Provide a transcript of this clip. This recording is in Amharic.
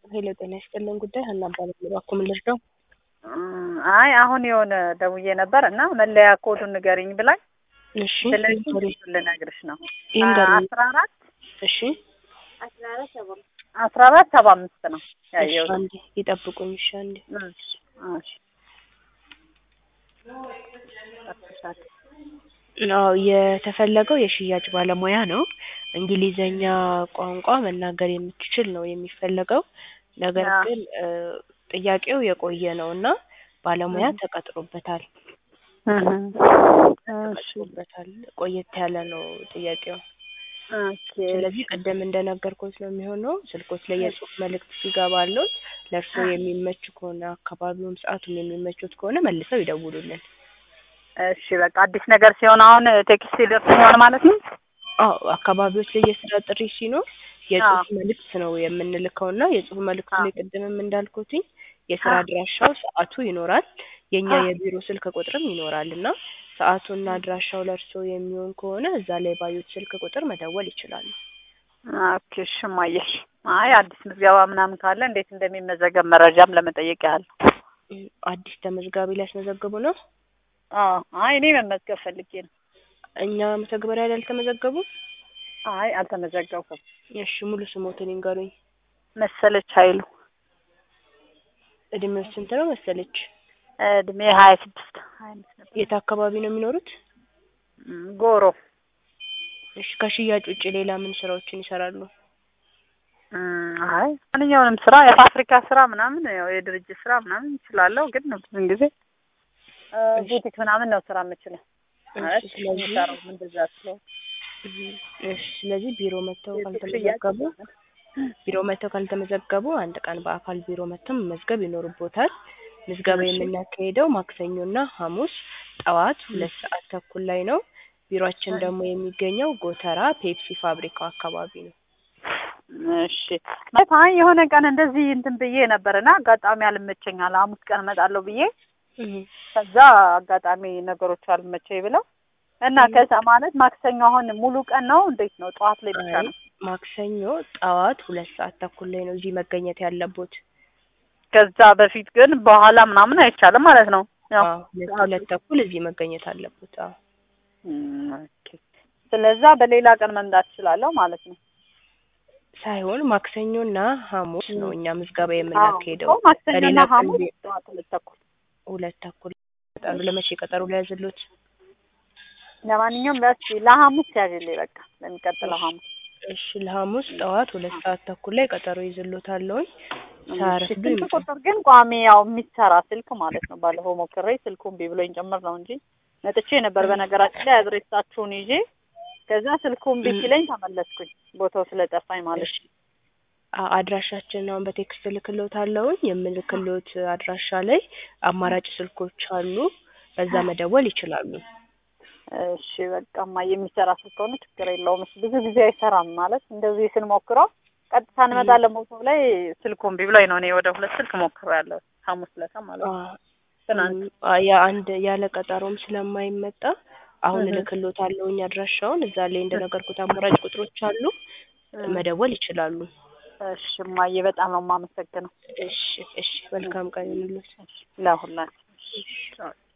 ሄሎ ጤና ይስጥልን ጉዳይ ሀና እባላለሁ። እባክዎ ምን ልርዳው? አይ አሁን የሆነ ደውዬ ነበር እና መለያ ኮዱን ንገሪኝ ብላኝ፣ እሺ ስለዚህ ይንገሩኝ። እሱን ልነግርሽ ነው። ይንገሩኝ። አስራ አራት እሺ አስራ አራት ሰባ አምስት ነው እሺ ያየሁት። አንዴ ይጠብቁኝ። እሺ አንዴ እሺ እሺ አዎ የተፈለገው የሽያጭ ባለሙያ ነው። እንግሊዘኛ ቋንቋ መናገር የምትችል ነው የሚፈለገው። ነገር አዎ። ግን እ ጥያቄው የቆየ ነው እና ባለሙያ ተቀጥሮበታል እህ እሺ ተቀጥሮበታል። ቆየት ያለ ነው ጥያቄው። ኦኬ ስለዚህ ቅድም እንደነገርኩት ነው የሚሆነው። ስልኮት ላይ የጽሁፍ መልእክት ሲገባሉት ለእርስዎ የሚመች ከሆነ አካባቢውም ሰዓቱም የሚመቹት ከሆነ መልሰው ይደውሉልን። እሺ በቃ አዲስ ነገር ሲሆን አሁን ቴክስት ይደርሰኛል ማለት ነው። አዎ አካባቢዎች ላይ የስራ ጥሪ ሲኖር የጽሁፍ መልእክት ነው የምንልከው እና የጽሁፍ መልእክቱ ላይ ቅድምም እንዳልኩትኝ የስራ አድራሻው ሰዓቱ ይኖራል። የእኛ የቢሮ ስልክ ቁጥርም ይኖራል እና ሰዓቱና አድራሻው ለእርስዎ የሚሆን ከሆነ እዛ ላይ ባዩት ስልክ ቁጥር መደወል ይችላሉ። ኦኬ እሺ እማዬሽ። አይ አዲስ ምዝገባ ምናምን ካለ እንዴት እንደሚመዘገብ መረጃም ለመጠየቅ ያህል ነው። እም፣ አዲስ ተመዝጋቢ ሊያስመዘግቡ ነው? አዎ አይ እኔ መመዝገብ ፈልጌ ነው። እኛ መተግበሪያ ላይ አልተመዘገቡም? አይ አልተመዘገብኩም። እሺ ሙሉ ስሞትን ይንገሩኝ። መሰለች ኃይሉ እድሜው ስንት ነው መሰለች? እድሜ ሀያ ስድስት ሀያ አምስት ነበር። የት አካባቢ ነው የሚኖሩት? እም፣ ጎሮ እሺ ከሽያጭ ውጭ ሌላ ምን ስራዎችን ይሰራሉ? እም፣ አይ ማንኛውንም ስራ የፋብሪካ ስራ ምናምን ያው የድርጅት ስራ ምናምን እችላለሁ፣ ግን ብዙን ጊዜ እ ቡቲክ ምናምን ነው ስራ የምችለው ማለት እሺ ስለዚህ የሚሰራው እንደዛ ስለሆነ እም፣ እሺ ስለዚህ ቢሮ መጥተው የሱቅ ሽያጭ ካልተመዘገቡ ቢሮ መጥተው ካልተመዘገቡ አንድ ቀን በአካል ቢሮ መጥተው መመዝገብ ይኖርቦታል። ምዝገባ እሺ። የምናካሄደው ማክሰኞና ሐሙስ ጠዋት ሁለት ሰዓት ተኩል ላይ ነው። ቢሮአችን ደግሞ የሚገኘው ጎተራ ፔፕሲ ፋብሪካው አካባቢ ነው። እሺ ማለት አይ የሆነ ቀን እንደዚህ እንትን ብዬ ነበርና አጋጣሚ አልመቸኛል ሐሙስ ቀን እመጣለሁ ብዬ እህ፣ ከዛ አጋጣሚ ነገሮች አልመቸኝ ብለው እና ከዛ ማለት ማክሰኞ አሁን ሙሉ ቀን ነው እንዴት ነው? ጠዋት ላይ ብቻ አይ ነው? ማክሰኞ ጠዋት ሁለት ሰዓት ተኩል ላይ ነው እዚህ መገኘት ያለቦት። ከዛ በፊት ግን በኋላ ምናምን አይቻልም ማለት ነው። ያው አዎ ሁለት ሁለት ተኩል እዚህ መገኘት አለቦት። አዎ እም፣ ኦኬ ስለዛ በሌላ ቀን መምጣት እችላለሁ ማለት ነው። ሳይሆን ማክሰኞና ሐሙስ ነው እኛ ምዝገባ አዎ የምናካሄደው። እኮ ማክሰኞና በሌላ ቀን ሐሙስ ቢ- ጠዋት ሁለት ተኩል ሁለት ተኩል ይመጣሉ። ለመቼ ቀጠሮ ሊያዝሉት? ለማንኛውም በስ ለሐሙስ ያዥልኝ በቃ ለሚቀጥለው ሐሙስ እሺ ለሐሙስ ጠዋት ሁለት ሰዓት ተኩል ላይ ቀጠሮ ይዝሎታለሁኝ። ሳያረፍዱ ስልክ ይምጡ። ቁጥር ግን ቋሚ ያው የሚሰራ ስልክ ማለት ነው። ባለፈው ሞክሬ ስልኩን እምቢ ብሎኝ ጭምር ነው እንጂ መጥቼ ነበር። በነገራችን ላይ አድሬሳችሁን ይዤ ከዛ ስልኩ እምቢ ሲለኝ ተመለስኩኝ ቦታው ስለጠፋኝ ማለት ነው። አ- አድራሻችን አሁን በቴክስት እልክልዎታለሁኝ። የምልክልዎት አድራሻ ላይ አማራጭ ስልኮች አሉ። በዛ መደወል ይችላሉ። እሺ በቃማ የሚሰራ ስልክ ከሆነ ችግር የለውም። እሺ ብዙ ጊዜ አይሰራም ማለት እንደዚህ ስንሞክረው ቀጥታ እንመጣለን ቦታው ላይ ስልኩ እምቢ ብሎኝ ነው። እኔ ወደ ሁለት ስልክ ሞክሬ ያለው ሐሙስ ዕለት ማለት ነው። አ- ትናንት አ- የአንድ ያለ ቀጠሮም ስለማይመጣ አሁን እህ። እልክልዎታለሁኝ አድራሻውን። እዛ ላይ እንደነገርኩት አማራጭ ቁጥሮች አሉ። መደወል ይችላሉ። እሺ እማዬ በጣም ነው የማመሰግነው እሺ እሺ መልካም ቀን ይሁንልዎት። ለሁላችን። እሺ